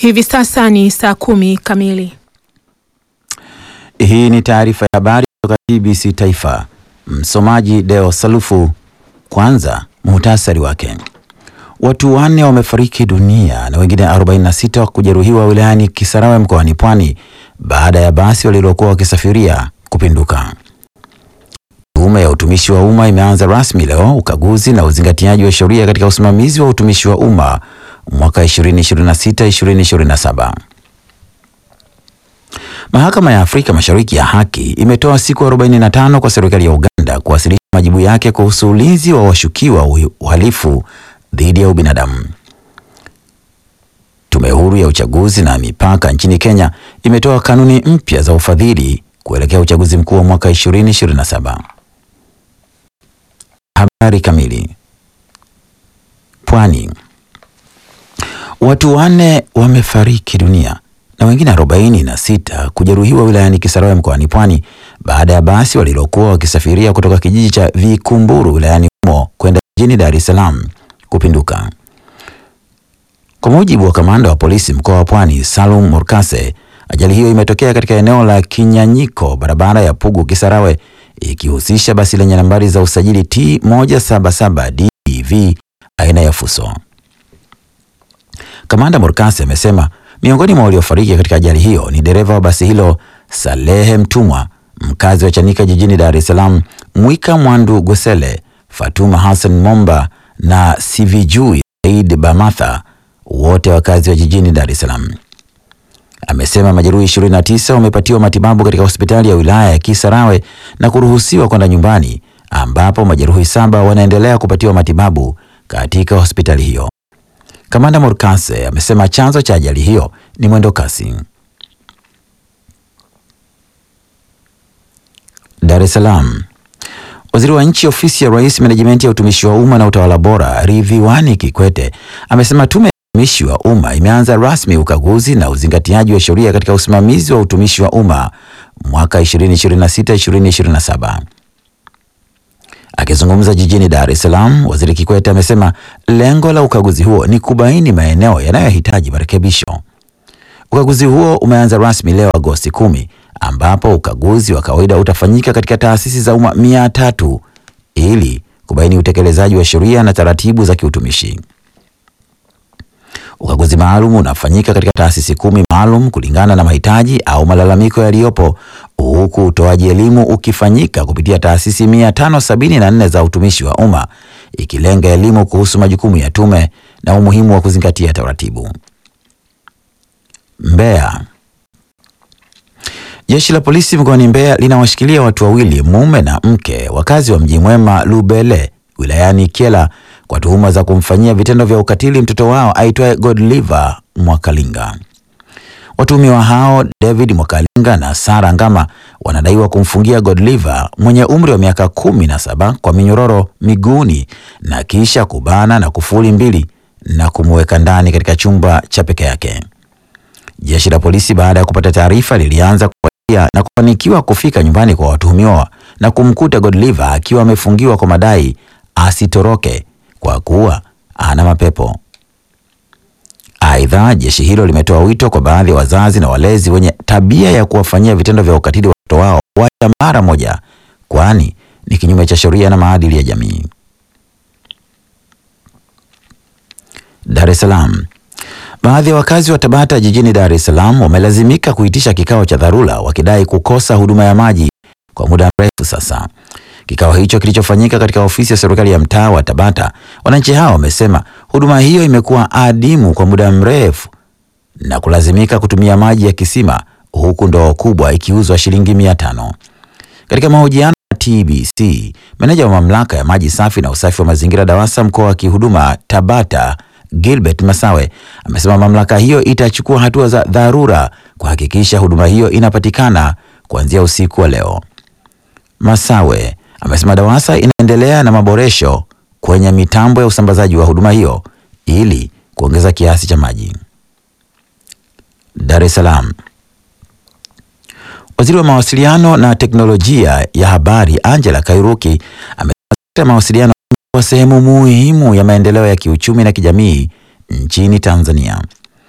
Hivi sasa ni saa kumi kamili. Hii ni taarifa ya habari kutoka TBC Taifa. Msomaji Deo Salufu. Kwanza muhtasari wake. Watu wanne wamefariki dunia na wengine 46 kujeruhiwa wilayani Kisarawe mkoani Pwani baada ya basi walilokuwa wakisafiria kupinduka. Tume ya utumishi wa umma imeanza rasmi leo ukaguzi na uzingatiaji wa sheria katika usimamizi wa utumishi wa umma mwaka 2026-2027. Mahakama ya Afrika Mashariki ya Haki imetoa siku 45 kwa serikali ya Uganda kuwasilisha majibu yake kuhusu ulinzi wa washukiwa uhalifu dhidi ya ubinadamu. Tume huru ya uchaguzi na mipaka nchini Kenya imetoa kanuni mpya za ufadhili kuelekea uchaguzi mkuu wa mwaka 2027. Habari kamili. Pwani. Watu wanne wamefariki dunia na wengine arobaini na sita kujeruhiwa wilayani Kisarawe mkoani Pwani baada ya basi walilokuwa wakisafiria kutoka kijiji cha Vikumburu wilayani humo kwenda jijini Dar es Salaam kupinduka. Kwa mujibu wa kamanda wa polisi mkoa wa Pwani Salum Morkase, ajali hiyo imetokea katika eneo la Kinyanyiko, barabara ya Pugu Kisarawe, ikihusisha basi lenye nambari za usajili T 177 DV aina ya Fuso. Kamanda Morkase amesema miongoni mwa waliofariki katika ajali hiyo ni dereva wa basi hilo Salehe Mtumwa, mkazi wa Chanika jijini Dar es Salaam, Mwika Mwandu Gosele, Fatuma Hassan Momba na Sivijui Said Bamatha, wote wakazi wa jijini Dar es Salaam. Amesema majeruhi 29 wamepatiwa matibabu katika hospitali ya wilaya ya Kisarawe na kuruhusiwa kwenda nyumbani, ambapo majeruhi saba wanaendelea kupatiwa matibabu katika hospitali hiyo. Kamanda Morkase amesema chanzo cha ajali hiyo ni mwendo kasi. Dar es Salaam. Waziri wa Nchi Ofisi ya Rais, Menejimenti ya Utumishi wa Umma na Utawala Bora, Ridhiwani Kikwete amesema Tume ya Utumishi wa Umma imeanza rasmi ukaguzi na uzingatiaji wa sheria katika usimamizi wa utumishi wa umma mwaka 2026-2027. Akizungumza jijini Dar es Salaam, Waziri Kikwete amesema lengo la ukaguzi huo ni kubaini maeneo yanayohitaji marekebisho. Ukaguzi huo umeanza rasmi leo Agosti kumi, ambapo ukaguzi wa kawaida utafanyika katika taasisi za umma mia tatu ili kubaini utekelezaji wa sheria na taratibu za kiutumishi. Ukaguzi maalum unafanyika katika taasisi kumi maalum kulingana na mahitaji au malalamiko yaliyopo, huku utoaji elimu ukifanyika kupitia taasisi 574 za utumishi wa umma ikilenga elimu kuhusu majukumu ya tume na umuhimu wa kuzingatia taratibu. Mbeya. Jeshi la polisi mkoani Mbeya linawashikilia watu wawili, mume na mke, wakazi wa Mji Mwema Lubele wilayani Kyela kwa tuhuma za kumfanyia vitendo vya ukatili mtoto wao aitwaye Godliver Mwakalinga. Watuhumiwa hao David Mwakalinga na Sara Ngama wanadaiwa kumfungia Godliver mwenye umri wa miaka kumi na saba kwa minyororo miguuni na kisha kubana na kufuli mbili na kumweka ndani katika chumba cha peke yake. Jeshi la polisi baada ya kupata taarifa lilianza kufuatilia na kufanikiwa kufika nyumbani kwa watuhumiwa na kumkuta Godliver akiwa amefungiwa kwa madai asitoroke kwa kuwa ana mapepo. Aidha, jeshi hilo limetoa wito kwa baadhi ya wazazi na walezi wenye tabia ya kuwafanyia vitendo vya ukatili watoto wao wacha mara moja, kwani ni kinyume cha sheria na maadili ya jamii. Dar es Salaam. Baadhi ya wakazi wa Tabata jijini Dar es Salaam wamelazimika kuitisha kikao cha dharura wakidai kukosa huduma ya maji kwa muda mrefu sasa. Kikao hicho kilichofanyika katika ofisi ya serikali ya mtaa wa Tabata, wananchi hao wamesema huduma hiyo imekuwa adimu kwa muda mrefu na kulazimika kutumia maji ya kisima huku ndoo kubwa ikiuzwa shilingi mia tano. Katika mahojiano na TBC, meneja wa mamlaka ya maji safi na usafi wa mazingira DAWASA mkoa wa kihuduma Tabata Gilbert Masawe amesema mamlaka hiyo itachukua hatua za dharura kuhakikisha huduma hiyo inapatikana kuanzia usiku wa leo. Masawe amesema DAWASA inaendelea na maboresho kwenye mitambo ya usambazaji wa huduma hiyo ili kuongeza kiasi cha maji. Dar es Salaam. Waziri wa mawasiliano na teknolojia ya habari Angela Kairuki amesema sekta ya mawasiliano kwa sehemu muhimu ya maendeleo ya kiuchumi na kijamii nchini Tanzania.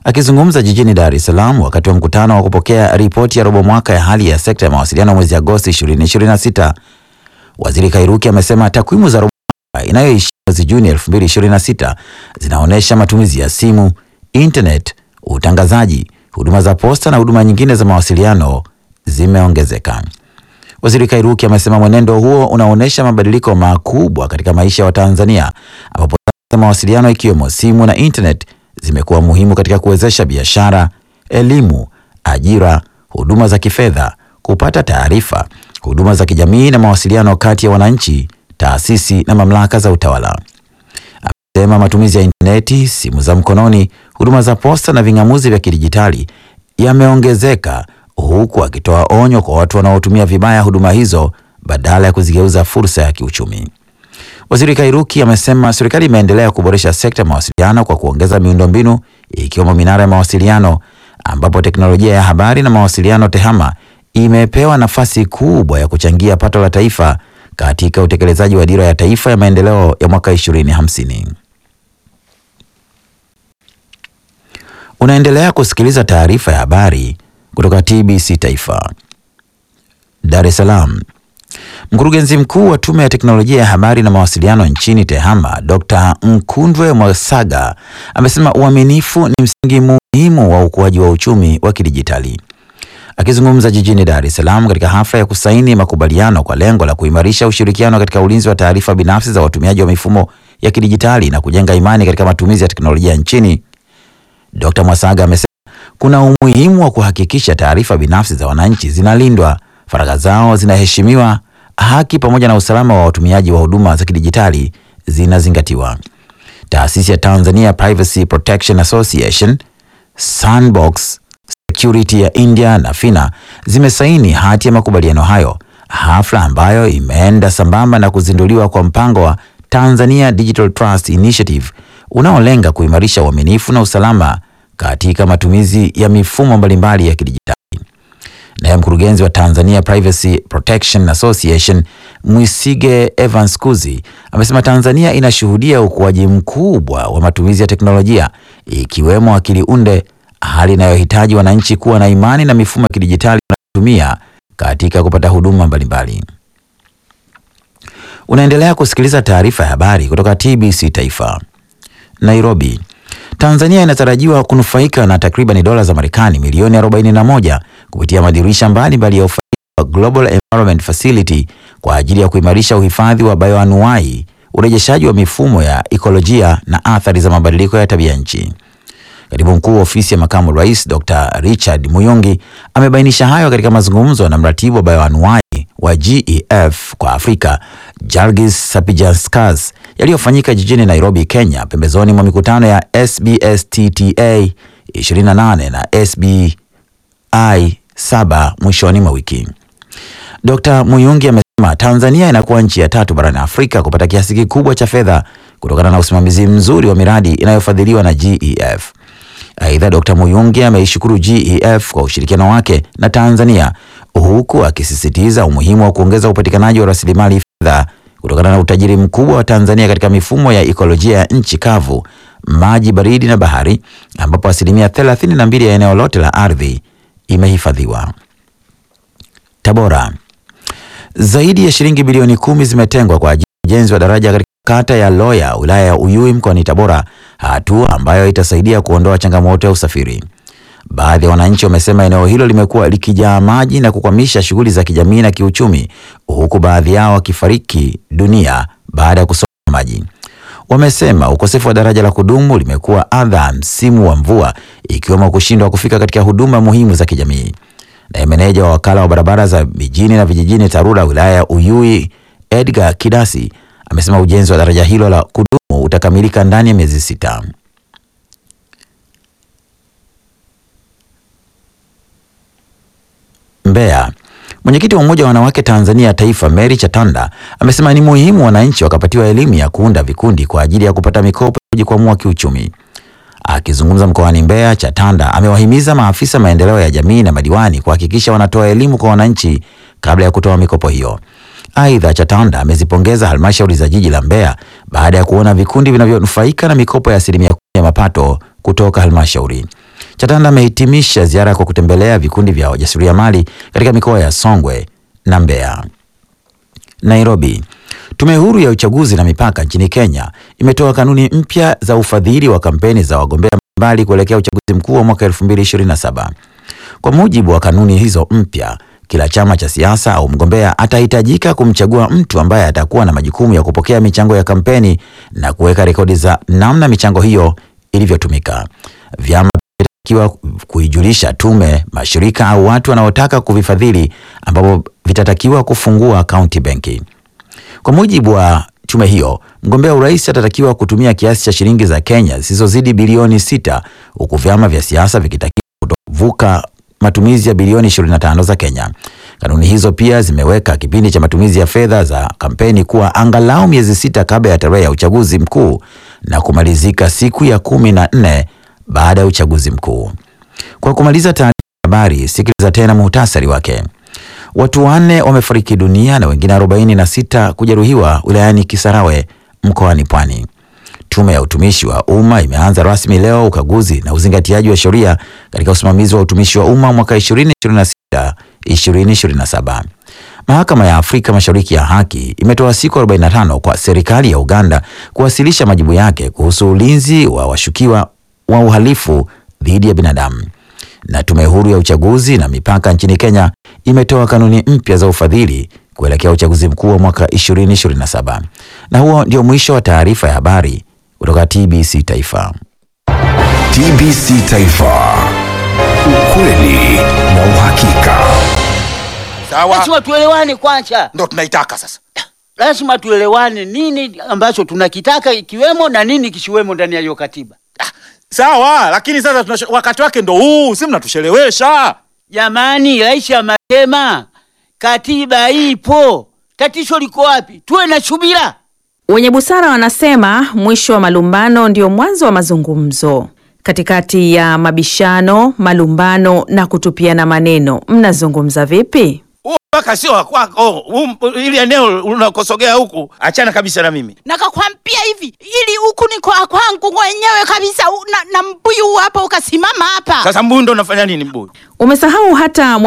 Akizungumza jijini Dar es Salaam wakati wa mkutano wa kupokea ripoti ya robo mwaka ya hali ya sekta ya mawasiliano mwezi Agosti 2026, Waziri Kairuki amesema takwimu za robo mwaka inayoishia mwezi Juni 2026 zinaonyesha matumizi ya simu, internet, utangazaji, huduma za posta na huduma nyingine za mawasiliano zimeongezeka. Waziri Kairuki amesema mwenendo huo unaonyesha mabadiliko makubwa katika maisha ya Watanzania ambapo sasa mawasiliano ikiwemo simu na internet zimekuwa muhimu katika kuwezesha biashara, elimu, ajira, huduma za kifedha, kupata taarifa, huduma za kijamii na mawasiliano kati ya wananchi, taasisi na mamlaka za utawala. Amesema matumizi ya intaneti, simu za mkononi, huduma za posta na ving'amuzi vya kidijitali yameongezeka huku akitoa onyo kwa watu wanaotumia vibaya huduma hizo badala ya kuzigeuza fursa ya kiuchumi. Waziri Kairuki amesema serikali imeendelea kuboresha sekta ya mawasiliano kwa kuongeza miundombinu ikiwemo minara ya mawasiliano ambapo teknolojia ya habari na mawasiliano TEHAMA imepewa nafasi kubwa ya kuchangia pato la taifa katika utekelezaji wa dira ya taifa ya maendeleo ya mwaka 2050. Unaendelea kusikiliza taarifa ya habari kutoka TBC Taifa. Dar es Salaam. Mkurugenzi mkuu wa Tume ya Teknolojia ya Habari na Mawasiliano nchini TEHAMA, Dr. Mkundwe Mwasaga amesema uaminifu ni msingi muhimu wa ukuaji wa uchumi wa kidijitali. Akizungumza jijini Dar es Salaam katika hafla ya kusaini makubaliano kwa lengo la kuimarisha ushirikiano katika ulinzi wa taarifa binafsi za watumiaji wa mifumo ya kidijitali na kujenga imani katika matumizi ya teknolojia nchini, Dr. Mwasaga amesema kuna umuhimu wa kuhakikisha taarifa binafsi za wananchi zinalindwa, faragha zao zinaheshimiwa, haki pamoja na usalama wa watumiaji wa huduma za kidijitali zinazingatiwa. Taasisi ya Tanzania Privacy Protection Association, Sandbox Security ya India na Fina zimesaini hati ya makubaliano hayo, hafla ambayo imeenda sambamba na kuzinduliwa kwa mpango wa Tanzania Digital Trust Initiative unaolenga kuimarisha uaminifu na usalama katika matumizi ya mifumo mbalimbali ya kidijitali. Naye mkurugenzi wa Tanzania Privacy Protection Association Mwisige Evans Kuzi amesema Tanzania inashuhudia ukuaji mkubwa wa matumizi ya teknolojia ikiwemo akili unde, hali inayohitaji wananchi kuwa na imani na mifumo ya kidijitali wanayotumia katika kupata huduma mbalimbali. Unaendelea kusikiliza taarifa ya habari kutoka TBC Taifa. Nairobi. Tanzania inatarajiwa kunufaika na takriban dola za Marekani milioni 41 kupitia madirisha mbalimbali ya ufadhili wa Global Environment Facility kwa ajili ya kuimarisha uhifadhi wa bioanuwai, urejeshaji wa mifumo ya ekolojia na athari za mabadiliko ya tabia nchi. Katibu mkuu wa ofisi ya makamu rais Dr. Richard Muyungi amebainisha hayo katika mazungumzo na mratibu wa bioanuwai wa GEF kwa Afrika Jargis Sapijanskas yaliyofanyika jijini Nairobi, Kenya, pembezoni mwa mikutano ya SBSTTA 28 na SBI 7 mwishoni mwa wiki. Dr. Muyungi amesema Tanzania inakuwa nchi ya tatu barani Afrika kupata kiasi kikubwa cha fedha kutokana na usimamizi mzuri wa miradi inayofadhiliwa na GEF. Aidha, Dr. Muyungi ameishukuru GEF kwa ushirikiano wake na Tanzania huku akisisitiza umuhimu wa kuongeza upatikanaji wa rasilimali fedha kutokana na utajiri mkubwa wa Tanzania katika mifumo ya ekolojia ya nchi kavu, maji baridi na bahari, ambapo asilimia 32 ya eneo lote la ardhi imehifadhiwa. Tabora. Zaidi ya shilingi bilioni kumi zimetengwa kwa ajili ya ujenzi wa daraja katika kata ya Loya, wilaya ya Uyui mkoani Tabora, hatua ambayo itasaidia kuondoa changamoto ya usafiri. Baadhi ya wananchi wamesema eneo hilo limekuwa likijaa maji na kukwamisha shughuli za kijamii na kiuchumi, huku baadhi yao wakifariki dunia baada ya kusomba maji. Wamesema ukosefu wa daraja la kudumu limekuwa adha msimu wa mvua, ikiwemo kushindwa kufika katika huduma muhimu za kijamii. Naye meneja wa wakala wa barabara za mijini na vijijini TARURA wilaya ya Uyui Edgar Kidasi amesema ujenzi wa daraja hilo la kudumu utakamilika ndani ya miezi sita. Mbeya. Mwenyekiti wa Umoja wa Wanawake Tanzania Taifa Mary Chatanda amesema ni muhimu wananchi wakapatiwa elimu ya kuunda vikundi kwa ajili ya kupata mikopo ya kujikwamua kiuchumi. Akizungumza mkoani Mbeya, Chatanda amewahimiza maafisa maendeleo ya jamii na madiwani kuhakikisha wanatoa elimu kwa wananchi kabla ya kutoa mikopo hiyo. Aidha, Chatanda amezipongeza halmashauri za jiji la Mbeya baada ya kuona vikundi vinavyonufaika na mikopo ya asilimia kumi ya mapato kutoka halmashauri. Chatanda amehitimisha ziara kwa kutembelea vikundi vya wajasiriamali katika mikoa ya Songwe na Mbeya. Nairobi. Tume huru ya uchaguzi na mipaka nchini Kenya imetoa kanuni mpya za ufadhili wa kampeni za wagombea mbalimbali kuelekea uchaguzi mkuu wa mwaka 2027. Kwa mujibu wa kanuni hizo mpya, kila chama cha siasa au mgombea atahitajika kumchagua mtu ambaye atakuwa na majukumu ya kupokea michango ya kampeni na kuweka rekodi za namna michango hiyo ilivyotumika. Vyama vinatakiwa kuijulisha tume mashirika au watu wanaotaka kuvifadhili, ambapo vitatakiwa kufungua akaunti benki. Kwa mujibu wa tume hiyo, mgombea urais atatakiwa kutumia kiasi cha shilingi za Kenya zisizozidi bilioni sita huku vyama vya siasa vikitakiwa kutovuka matumizi ya bilioni 25 za Kenya. Kanuni hizo pia zimeweka kipindi cha matumizi ya fedha za kampeni kuwa angalau miezi sita kabla ya tarehe ya uchaguzi mkuu na kumalizika siku ya kumi na nne baada ya uchaguzi mkuu. Kwa kumaliza taarifa ya habari, sikiliza tena muhtasari wake. Watu wanne wamefariki dunia na wengine 46 kujeruhiwa wilayani Kisarawe mkoani Pwani. Tume ya utumishi wa umma imeanza rasmi leo ukaguzi na uzingatiaji wa sheria katika usimamizi wa utumishi wa umma mwaka 2026 2027. Mahakama ya Afrika Mashariki ya Haki imetoa siku 45 kwa serikali ya Uganda kuwasilisha majibu yake kuhusu ulinzi wa washukiwa wa uhalifu dhidi ya binadamu. Na tume huru ya uchaguzi na mipaka nchini Kenya imetoa kanuni mpya za ufadhili kuelekea uchaguzi mkuu wa mwaka 2027. Na huo ndio mwisho wa taarifa ya habari kutoka TBC Taifa. TBC Taifa. Ukweli na uhakika. Sawa, Lazima tuelewane kwanza, ndo tunaitaka sasa. lazima tuelewane nini ambacho tunakitaka ikiwemo na nini kisiwemo ndani ya hiyo katiba. Sawa, lakini sasa tunashe, wakati wake ndo huu, si mnatushelewesha. Jamani, rais amesema katiba ipo, tatizo liko wapi? Tuwe na subira. Wenye busara wanasema mwisho wa malumbano ndio mwanzo wa mazungumzo. Katikati ya mabishano, malumbano na kutupiana maneno, mnazungumza vipi? Huu mpaka sio wa kwako, huu- ili eneo unakosogea huku, achana kabisa na mimi. nakakwambia hivi ili huku ni kwa kwangu mwenyewe kabisa u- na, na mbuyu hapa ukasimama hapa Sasa mbuyu ndo unafanya nini mbuyu? Umesahau hata